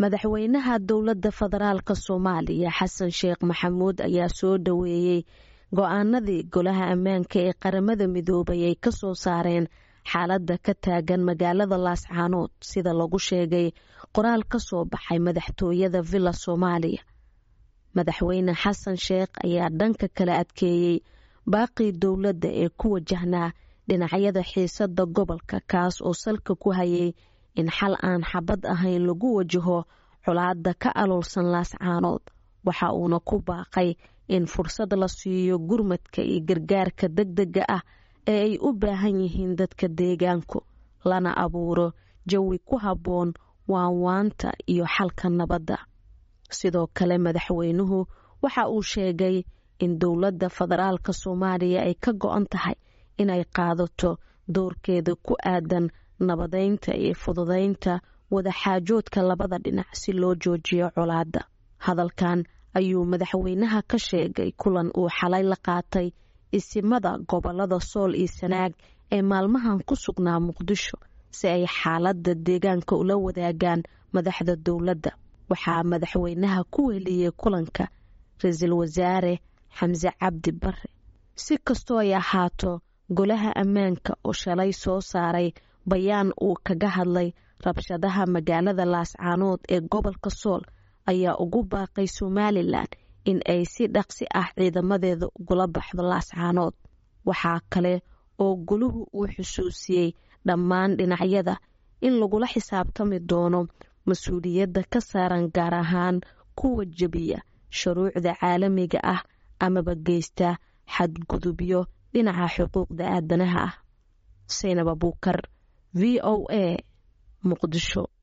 madaxweynaha dowladda federaalka soomaaliya xasan sheekh maxamuud ayaa soo dhoweeyey go-aanadii golaha ammaanka ee qaramada midoobay ay ka soo saareen xaaladda ka taagan magaalada laascaanood sida lagu sheegay qoraal ka soo baxay madaxtooyada villa soomaaliya madaxweyne xasan sheekh ayaa dhanka kala adkeeyey baaqii dowladda ee ku wajahnaa dhinacyada xiisada gobolka kaas oo salka ku hayay in xal aan xabad ahayn lagu wajaho colaada ka aloolsan laascaanood waxa uuna ku baaqay in fursad la siiyo gurmadka iyo gargaarka degdega ah ee ay u baahan yihiin dadka deegaanku lana abuuro jawi ku habboon waanwaanta iyo xalka nabadda sidoo kale madaxweynuhu waxa uu sheegay in dowladda federaalka soomaaliya ay ka go-an tahay inay qaadato doorkeeda ku aadan nabadeynta iyo fududeynta wadaxaajoodka labada dhinac si loo joojiyo colaadda hadalkan ayuu madaxweynaha ka sheegay kulan uu xalay la qaatay isimada gobolada sool iyo sanaag ee maalmahan ku sugnaa muqdisho si ay xaaladda deegaanka ula wadaagaan madaxda dowladda waxaa madaxweynaha ku weliyey kulanka ra-iisul wasaare xamse cabdi bare si kastoo ay ahaato golaha ammaanka oo shalay soo saaray bayaan uu kaga hadlay rabshadaha magaalada laascaanood ee gobolka sool ayaa ugu baaqay somalilan in ay si dhaqsi ah ciidamadeeda ugula baxdo laascaanood waxaa kale oo goluhu uu xusuusiyey dhammaan dhinacyada in lagula xisaabtami doono mas-uuliyadda ka saaran gaar ahaan kuwa jebiya shuruucda caalamiga ah amaba geysta xadgudubyo dhinaca xuquuqda aadanaha ah saynab abuukar v o a muqdisho